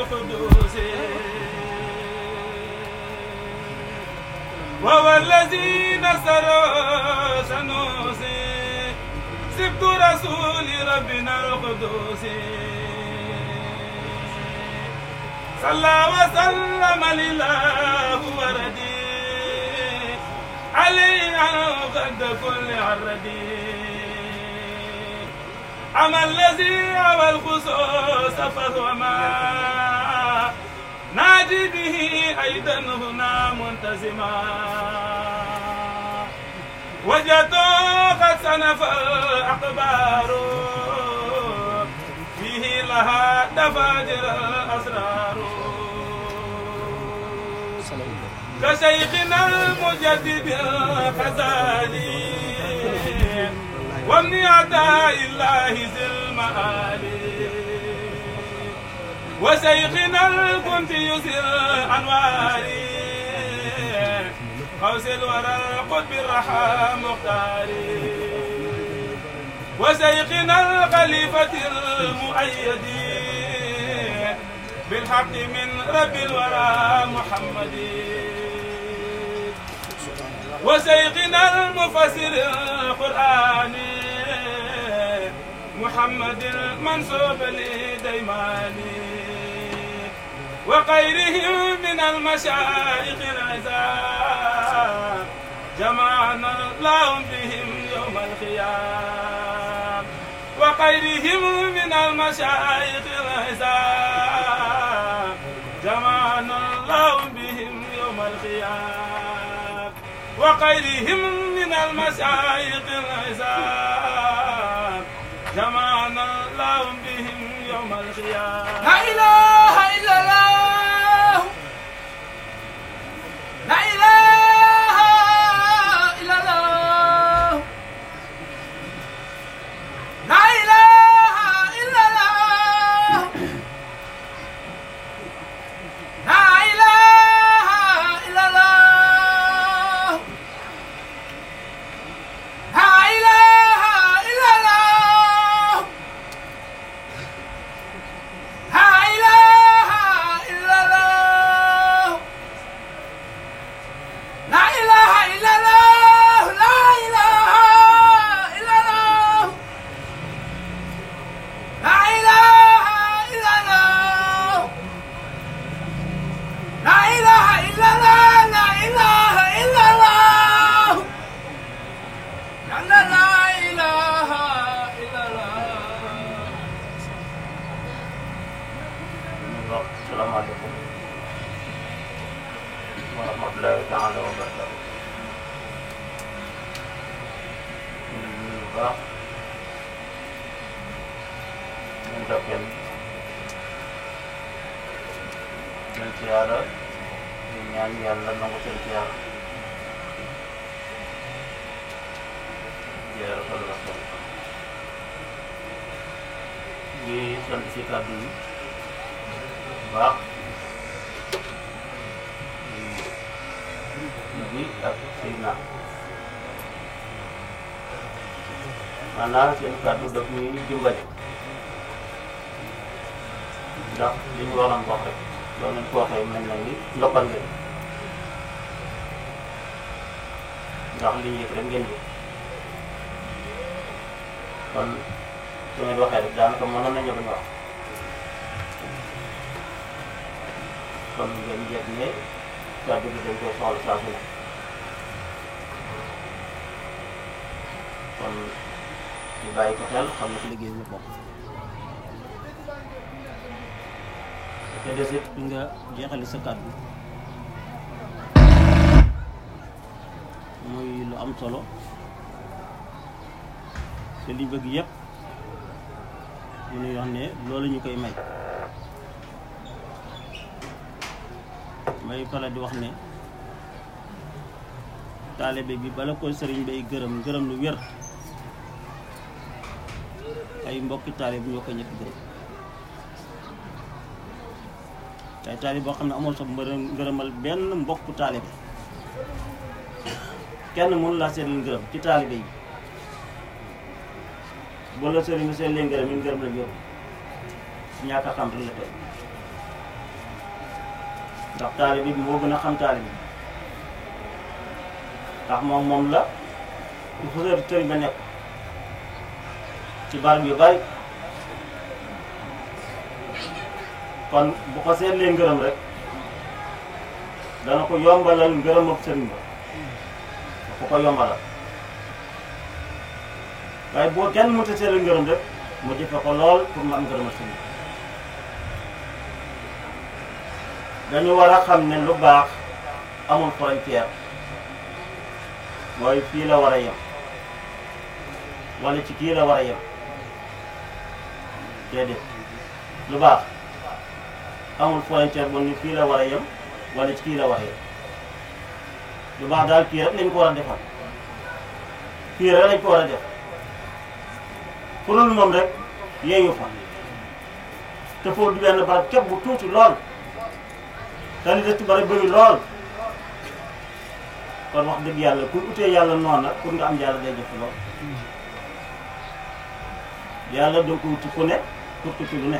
القدوس وهو الذي نصر سنوسي سبت رسول ربنا القدوس صلى وسلم لله وردي علي عن قد كل عردي أما الذي أوى الخصوص فهو ما نادي به أيضا هنا منتزما وجدت قد سنف الأخبار فيه لها دفاجر الأسرار كشيخنا المجدد الخزالي ومن أعداء الله ذي المآلي وشيخنا الكنتي ذي الأنوار قوس الورى القطب الرحى مختاري وشيخنا الخليفة المؤيد بالحق من رب الورى محمد وشيخنا المفسر القرآني محمد المنصوب لديماني وغيرهم من المشايخ العزام جمعنا اللهم بهم يوم القيام وغيرهم من المشايخ العزام جمعنا اللهم بهم يوم القيام وغيرهم من المشايخ العزام جمعنا اللهم بهم يوم القيامة لا إله إلا الله لا إله إلا الله لا إله إلا الله لا إله إلا الله لا إله إلا الله لا إله إلا الله لا إله إلا الله لا إله إلا الله لا إله إلا الله لا إله إلا الله لا إله إلا الله لا لا لا إله إلا الله waaw salaamaaleykum wa rahmatulahi taala wa barakatu ñu ngi nuyu bu baax ñu ndokkeel seen siyaara ñu ñaan yàlla nangu seen siyaara jeeral ko la ko ngi sant si kàddu yi baax bi ak Seydina maanaam seen kàddu daf ñuy dimbali ndax li ñu waroon wax rek loolu lañ ko waxee mel na ni ndokkal ngeen ndax li ñu yëg rek ngeen yëg kon su ngeen waxee rek daanaka mënoon nañu bañ a wax kon ngeen yëg ne kàddu gi dañ koy soxla saa su ne kon ñu bàyyi ko xel xam ne ci liggéey bi bokk te des it nga jeexali sa kàddu muy lu am solo te liñ bëgg yëpp mu nuy wax ne loolu ñu koy may may faral di wax ne taalibe bi bala ko sëriñ bay gërëm gërëm lu wér ay mbokki taalibe ñoo ko ñëkk gërëm ay taalibe boo xam ne amoon sa mbërëm ngërëmal benn mbokku taalibe kenn mënu laa seet leen gërëm ci taalibe yi boo la sëriñ bi seen leen gërëm yi ngërëm la wér ñàkk a xam rek la tey ndax taalibe bi moo gën a xam taalibe bi ndax moom moom la il faut que sëriñ ba nekk ci barab yu bari kon bu ko seetlee ngërëm rek dana ko yombalal ngërëm ak sëriñ ba da ko ko yombalal waaye boo kenn mënta seetlee ngërëm rek mu jëfe ko lool pour mu am ngërëm ak sëriñ dañu war a xam ne lu baax amul frontière mooy fii la war a yem wala ci kii la war a yem déedéet lu baax amul frontière bu ni fii la war a yem wala ci kii la war a yem lu baax daal kii rek lañ ko war a defal kii rek lañ ko war a def pour lu moom rek yeeyu fa te foofu du benn barab képp bu tuuti lool te li des ci bari bëri lool kon wax dëgg yàlla ku utee yàlla noonu nag pour nga am yàlla day jëf lool yàlla doo ko wuti ku ne pour ko ci lu ne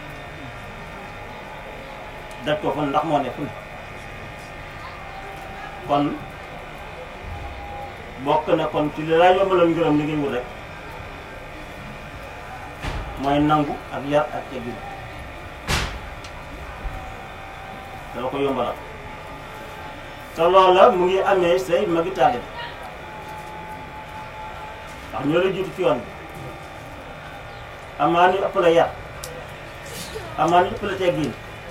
daj ko fa ndax moo ne fu ne kon bokk na kon ci li laa yombalal ngërëm li ngay wut rek mooy nangu ak yar ak teggin dala ko yombalal te loola mu ngi amee say magi taalibe ndax ñoo la jiitu ci yoon bi amaa ñu ëpp la yar amaa ñu ëpp la teggin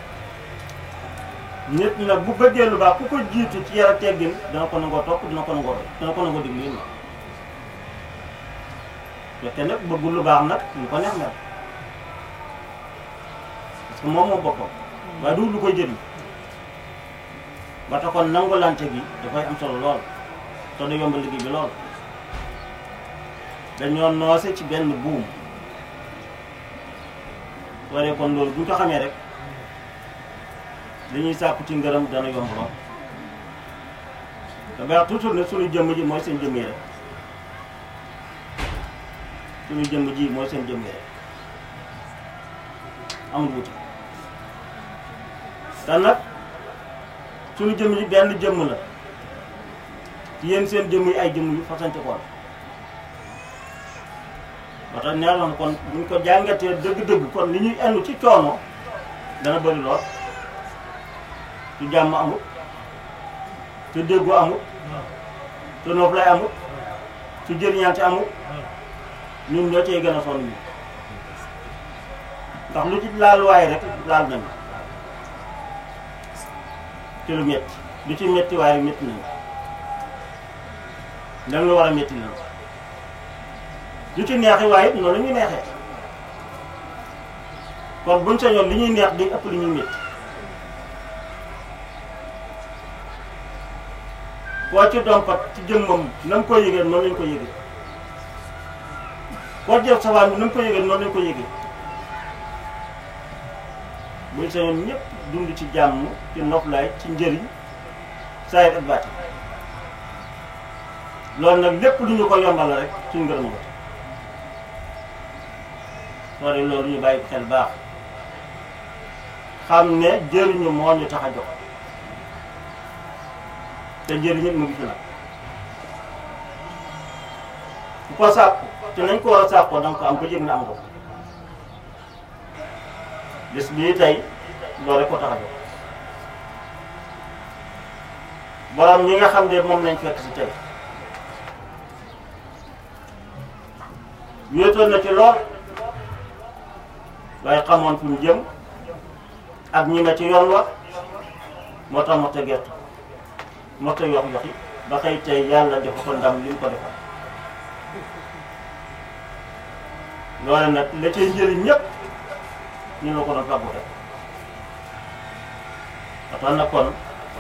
nit nag bu bëggee lu baax ku ko jiitu ci yar ak teggin dana ko nangoo topp dina ko nangoo roy dina ko nangoo diglu yi te nag bëggul lu baax nag lu ko neex mel parce que moom moom boppam waaye du lu koy jëriñ ba tax kon nangulante gi dafay am solo lool te du yomb liggéey bi lool dañoo noose ci benn buum waree kon loolu bu ñu ko xamee rek li ñuy sàkku ci ngërëm dana yomb lool te baax toujours ne suñu jëmm ji mooy seen jëmm yi rek suñu jëmm ji mooy seen jëmm yi rek amul wuti te nag suñu jëmm ji benn jëmm la yéen seen jëmm yi ay jëmm yu fasante ko la ba tax nee na kon buñ ko jàngatee dëgg-dëgg kon li ñuy enn ci coono dana bëri lool su jàmm amut su déggu amut su noof lay amut su jëriñante amut ñun ñoo cee gën a sonn ñu ndax lu ci laal waaye rek laal nañu ci lu métti lu ci métti waaye rek métti nañu lan la war a métti nañu lu ci neexi waaye it noonu la ñuy neexee kon buñ sañoon li ñuy neex di ëpp li ñuy métti koo ci dompat ci jëmmam na mu koy yëgee noonu lañ ko yëgee koo jëf safaan bi na mu ko yëgee noonu lañ ko yëgee buñ sañoon ñëpp dund ci jàmm ci noflaay ci njëriñ saayir ak baati loolu nag lépp lu ñu ko yombal rek suñ ngërëm ko soo de loolu ñu bàyyi xel baax xam ne jëriñu moo ñu tax a jox te njëriñ it mu ngi fi nag ku ko sàkku te nañ ko war a sàkkoo danga ko am ko yëg na am ko bis bii tey loolu rek ko tax a jox borom ñi nga xam ne moom lañ fekk si tey wéetoon na ci lool waaye xamoon fu mu jëm ak ñi ma ci yoon wa moo tax moo ta gerte moo ta yox yoxi ba xëy tey yàlla defa ko ndam li mu ko defal loole nag la cay njëriñ ñëpp ñu la ko doon fàggu rek ba tax na kon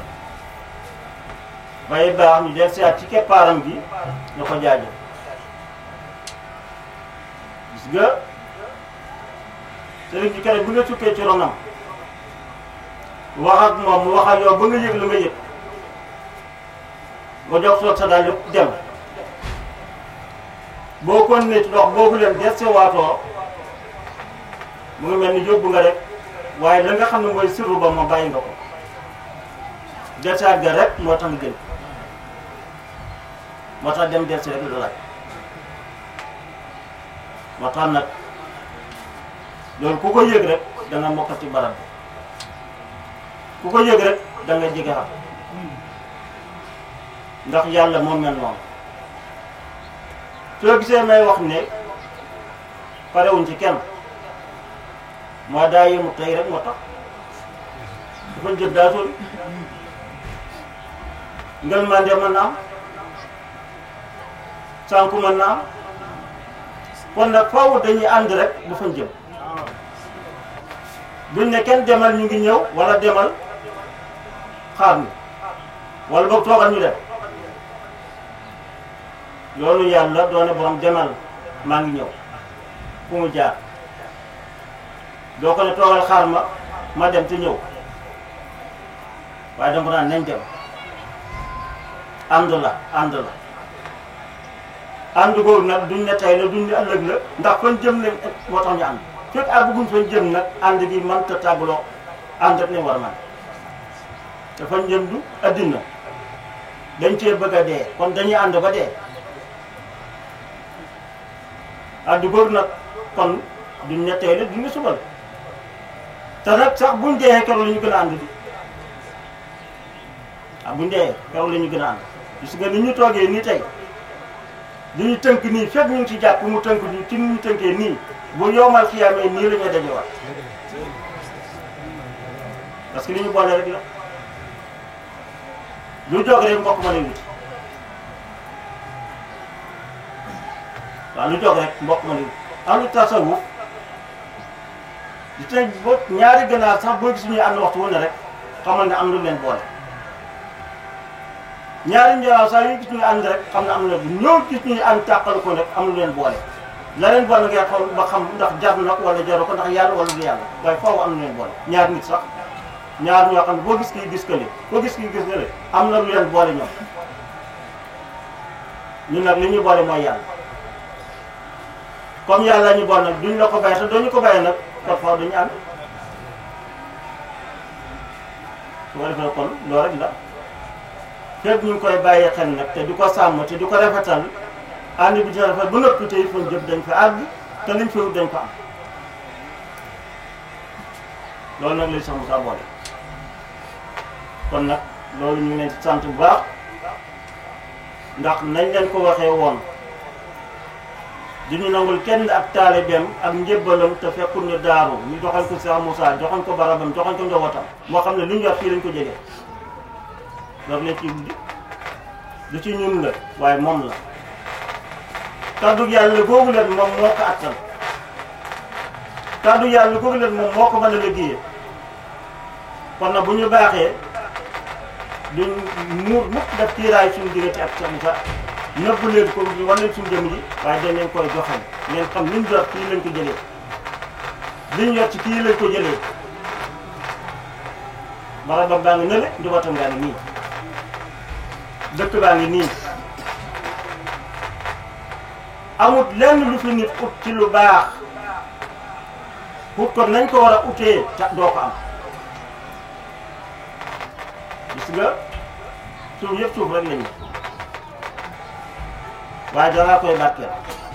bay baax ñu del siyaat ci keppaaram gi ñu ko jaajëf gis nga sëriñ bi keroog bi nga sukkee ci ronam wax ak moom mu wax ak yow ba nga yëg lu nga yëg nga jox soog sa daal yëpp dem boo kon ne ci dox boobu leen des se waatoo mu ngi mel ni yóbbu nga rek waaye la nga xam ne mooy sirru ba ma bàyyi nga ko delsaat ga rek moo tax nga jël moo tax dem delsi rek la laaj moo tax nag loolu ku ko yëg rek da nga mokkati barab bi ku ko yëg rek da nga jege xam ndax yàlla moo mel noonu soo gisee may wax ne parewuñ ci kenn moo daa yemu tey rek moo tax dafa jël daa sori ngel mande mën na am sànku mën na am kon nag faaw dañuy ànd rek bu fañ jëm duñ ne kenn demal ñu ngi ñëw wala demal xaar ñu wala boog toogal ñu dem yoonu yàlla doone borom demal maa ngi ñëw fu mu jaar doo ko ne toogal xaar ma ma dem te ñëw waaye dama naan nañ dem ànd la ànd la ànd googu nag duñ ne tey la duñ ne ëllëg la ndax fan jëm ne moo tax ñu ànd fekk àgguñ fan jëm nag ànd gi mënta tàggaloo ànd ak ne war man te fan jëm du addina dañ cee bëgg a dee kon dañuy ànd ba dee ànd googu nag kon duñ ne tey la duñ ne suba la te nag sax buñ dee keroog la ñu gën a ànd di ah buñ dee keroog la ñu gën a ànd gis nga ni ñu toogee nii tey li ñu tënk nii fekk ñu ngi ci jàpp mu tënk ñu ci ni ñu tënkee nii bu yoomal xiyaamee nii la ñuy dajewaat parce que li ñu boole rek la lu jóg rek mbokk ma lay wut waaw lu jóg rek mbokk ma lay wut ahlu tasawuf di tey boo ñaari ganaar sax boo gis ñuy ànd waxtu wu ne rek xamal ne am lu leen boole ñaari njëlaat saa yu gis ñuy ànd rek xam ne am na ñoo gis ñuy ànd tàqal ko rek am lu leen boole la leen boole ngay xool ba xam ndax jar na ko wala jaru ko ndax yàlla wala du yàlla waaye foofu am na leen boole ñaar nit sax ñaar ñoo xam ne boo gis kii gis kële boo gis kii gis kële am na lu leen boole ñoom ñun nag li ñu boole mooy yàlla comme yàlla ñu boole nag duñ la ko bàyyi te dooñu ko bàyyi nag kon foofu duñu ànd su ko defee kon loolu rek la fépp ñu ngi koy bàyyi xel nag te di ko sàmm te di ko rafetal ànd bi dina rafet ba noppi te fan jëm dañ fa àgg te liñ fi wut dañ ko am loolu nag lañ sax mu saa boole kon nag loolu ñu ngi leen di sant bu baax ndax nañ leen ko waxee woon di ñu nangul kenn ak taalibeem ak njébbalam te fekkul ñu daaru ñu joxañ ko Cheikh Moussa joxañ ko barabam joxañ ko njabootam moo xam ne lu ñu yor fii lañ ko jëlee loolu lañ ci du ci ñun la waaye moom la kaddu yàlla googu leen moom moo ko attan kaddu yàlla googu leen moom moo ko mën a liggéeyee kon nag bu ñu baaxee duñ muur mukk def tiiraay suñu diggante ak Cheikh Moussa nëbbu leen ko wan leen suñu jëm ji waaye dañ leen koy joxal ngeen xam liñ jot fii lañ ko jëlee liñ yor ci kii lañ ko jëlee barabam baa ngi nële njabootam ngaa ngi nii dëkk baa ngi nii amut lenn lu fi nit ut ci lu baax ut ko nañ ko war a utee ta doo ko am gis nga suuf yëpp suuf rek lañu waaye daraa koy barkeel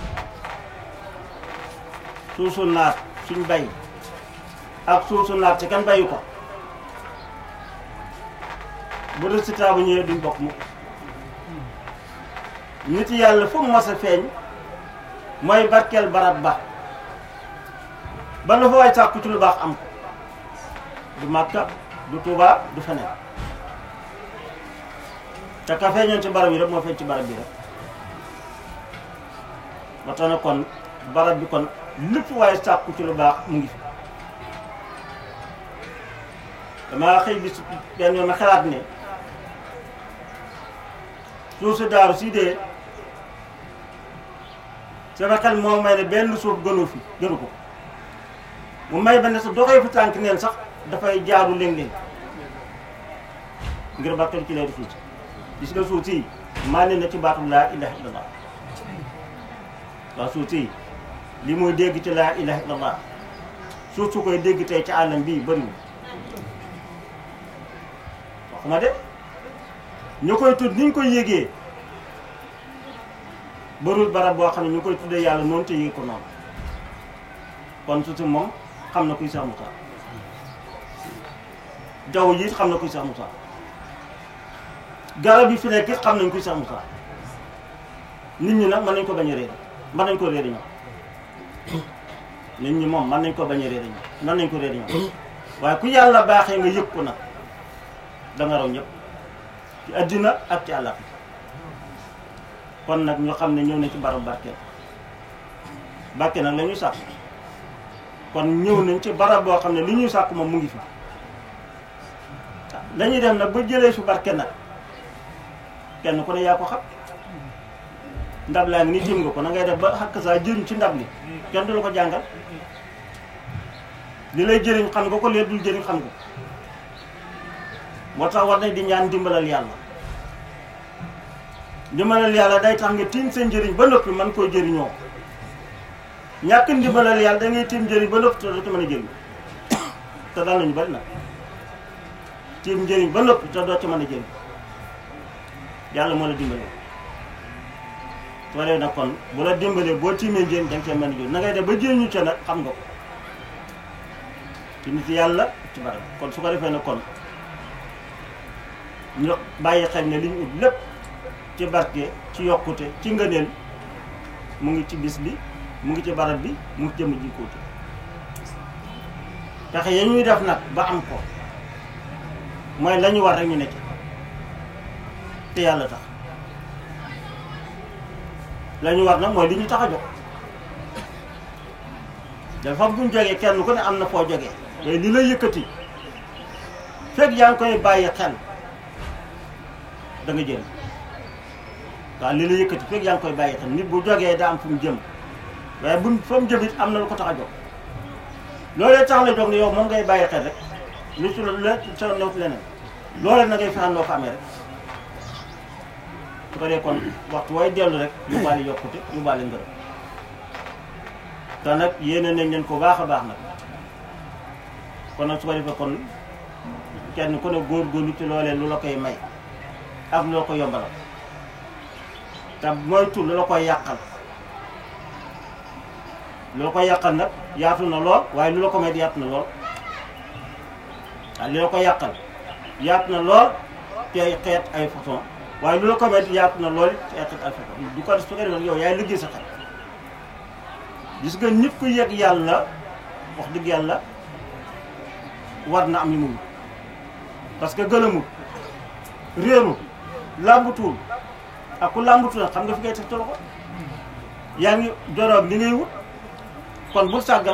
suuf su naat suñ bay ak suuf su naat ci kan bayu ko bu résultat bu ñëwee duñ bokk mukk nit yàlla fu mu mas a feeñ mooy barkeel barab ba ba la fa waay sàkku ci lu baax am ko du Makka du Touba du feneen te ka feeñoon ci barab yi rek moo feeñ ci barab bi rek ba tax na kon barab bi kon lépp waaye sàkku ci lu baax mu ngi fi damaa xëy bis benn yoon ma xalaat ne suuf si daaru si dee sama xel moo may ne benn suuf gënu fi gënu ko mu may ba ne sa doxee fi tànk neen sax dafay jaaru léeg-léeg ngir barkeel ci leeru suuf si gis nga suuf si maa ne na ci baatu laa ilaha illallah waaw suuf si li muy dégg ci laa ilaha illallah suuf su koy dégg tey ci àllam bii bëriwul waxuma de ñu koy tudd ni ñu koy yégee barul barab boo xam ne ñu koy tuddee yàlla noonu te yéeg ko noonu kon surtout moom xam na kuy Cheikh Moussa jaww ji it xam na kuy Cheikh Moussa garab yi fi nekk it xam nañ kuy Cheikh Moussa nit ñi nag mën nañ ko bañ a réer mën nañ ko réer ñoom nit ñi moom mën nañ ko bañ a réer ñoom mën nañ ko réer ñoom waaye ku yàlla baaxee nga yëg ko nag da nga raw ñëpp ci addina ak ci àllaaxira kon nag ñu xam ne ñëw na ci barab barkeel barke nag la ñuy sàkk kon ñëw nañ ci barab boo xam ne li ñuy sàkk moom mu ngi fi dañuy dem nag ba jëlee su barke nag kenn ku ne yaa ko xam ndab laa ngi ni tiim nga ko na ngay def ba xakk saa jëriñ ci ndab li kenn du la ko jàngal li lay jëriñ xam nga ko lee dul jëriñ xam nga ko moo tax war nañ di ñaan dimbalal yàlla ndimbalal yàlla day tax nga tiim seen njëriñ ba noppi man koo jëriñoo ñàkk ndimbalal yàlla da ngay tiim njëriñ ba noppi te doo ci mën a jëriñ te dal nañu bari nag tiim njëriñ ba noppi te doo ci mën a jëriñ yàlla moo la dimbale soo dee nag kon bu la dimbalee boo tiimee njëriñ da nga cee mën a jëriñ na ngay def ba jëriñu ca nag xam nga ko ci nit yàlla ci barab kon su ko defee nag kon ñu bàyyi xel ne li ñu ut lépp ci barke ci yokkute ci ngëneel mu ngi ci bis bi mu ngi ci barab bi mu ngi jëm ji kóote pexe ya ñuy def nag ba am ko mooy la ñu war rek ñu nekk te yàlla tax la ñu war nag mooy li ñu tax a jóg dafa bu ñu jógee kenn ku ne am na foo jógee mais li lay yëkkati fekk yaa ngi koy bàyyi xel da nga jël waaw li la yëkkati fekk yaa ngi koy bàyyi xel nit bu jógee daa am fu mu jëm waaye bu fa mu jëm it am na lu ko tax a jóg loolee tax la jóg ne yow moom ngay bàyyi xel rek lu ci la sa new leneen loolee na ngay fexeel loo ko amee rek su ko dee kon waxtu way dellu rek ñu baale yokkute ñu baale ngërëm te nag yéene nañ leen ko baax a baax nag kon nag su ko defee kon kenn ku ne góorgóorlu ci loolee lu la koy may ak lu la ko yombalal te moytu lu la koy yàqal lu la koy yàqal nag yaatu na lool waaye lu la ko may yaatu na lool waaw li la ko yàqal yaatu na lool ci ay xeet ay façon waaye lu la ko may yaatu na lool ci ay xeet ay façon du ko su ko defee yow yaay liggéey sa xel gis nga nit ku yëg yàlla wax dëgg yàlla war na am li mu wut parce que gëlëmul réerul làmbutuwul ak ku làmbutu nag xam nga fi ngay teg ci loxo yaa ngi joroog li ngay wut kon bul sàggan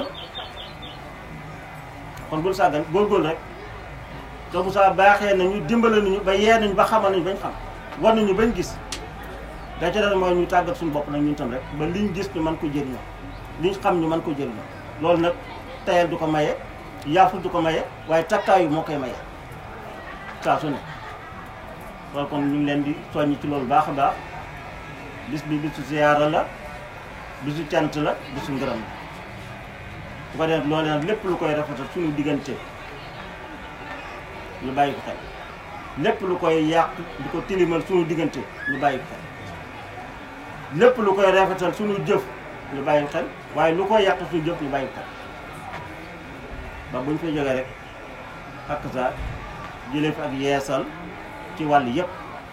kon bul sàggan góorgóorlu rek te Moussa baaxee nañu dimbale nañu ba yee nañu ba xamal nañu bañ xam war nañu bañ gis da ca def mooy ñu tàggat suñu bopp nag ñun tam rek ba liñ gis ñu mën ko jëriñoo liñ xam ñu mën ko jëriñoo loolu nag tayal du ko maye yaaful du ko maye waaye takkaayu moo koy maye saa su ne loolu kon ñu ngi leen di soññ ci loolu baax a baax bis bi bisu ziyaara la bisu cant la bisu ngërëm la bu ko def loolu nag lépp lu koy rafetal suñu diggante ñu bàyyi ko xel lépp lu koy yàq di ko tilimal suñu diggante ñu bàyyi ko xel lépp lu koy rafetal suñu jëf ñu bàyyi ko xel waaye lu koy yàq suñu jëf ñu bàyyi ko xel ba buñ fa jógee rek ak sa jëlee fi ak yeesal ci wàll yëpp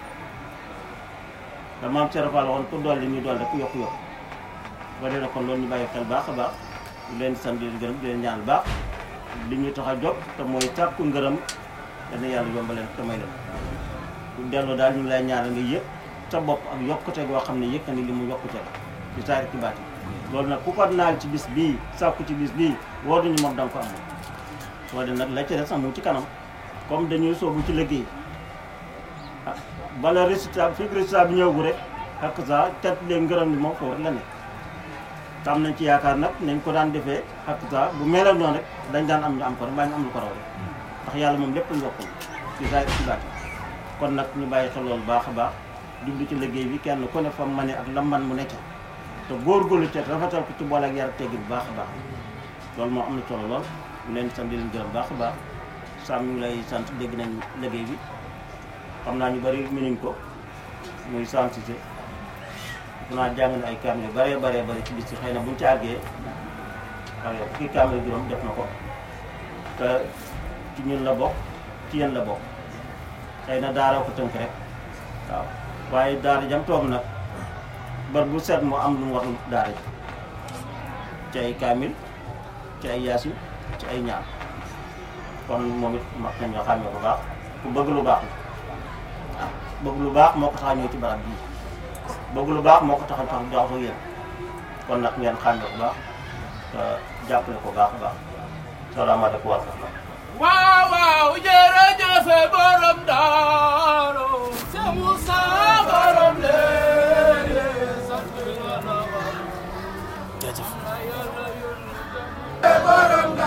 te maam Cheikh Fall waxoon ku dolli ñu dolli ku yokku yokku ba dee kon loolu ñu bàyyi xel baax a baax di leen sant di leen gërëm di leen ñaan baax li ñu tax a jóg te mooy sàkku ngërëm dana yàlla yombaleen te may leen bu delloo daal ñu ngi lay ñaanal nga yëg sa bopp ak yokkute goo xam ne yëg na ni li mu yokkute la ci saari ci baati loolu nag ku ko naal ci bis bii sàkku ci bis bii woo duñu moom da nga ko am soo de nag la ci des sax mu ci kanam comme dañuy soobu ci liggéey ah bala résultat fi résultat bi ñëw gu rek ak sa tet leen ngërëm li moom foofu rek la ne te am nañ ci yaakaar nag nañ ko daan defee ak sa bu meloon noonu rek dañ daan am ñu am ko rek mbaa ñu am lu ko raw rek ndax yàlla moom lépp yokkul ci saa ci baati kon nag ñu bàyyi xel loolu baax a baax jublu ci liggéey bi kenn ku ne fa mu mane ak lam man mu nekk te góorgóorlu ca rafetal ko ci boole ak yar ak teggi bu baax a baax loolu moo am na solo lool ñu leen sant di leen gërëm baax a baax Sam ñu ngi lay sant dégg nañ liggéey bi xam naa ñu bari mënuñ ko muy santité def naa jàng na ay kaamil yu bëree bëree bëri ci bis yi xëy na buñ ci àggee xam nga fukki kaamil juróom def na ko te ci ñun la bokk ci yéen la bokk xëy na daara ko tënk rek waaw waaye daara jam toog nag bar bu set mu am lu mu war daara ji ci ay kaamil ci ay yaasin ci ay ñaan kon moom it mag nañ ñoo xàmmee bu baax ku bëgg lu baax la waaw bëgg lu baax moo ko tax a ñëw ci barab bii bëgg lu baax moo ko tax a tax jaxasoo yéen kon nag ngeen xàmmee bu baax te jàppale ko baax a baax salaamaaleykum wa rahmatulah. waaw waaw jërëjëf borom daaru Seex Musa borom léegi sant yàlla jaajëf yàlla yónni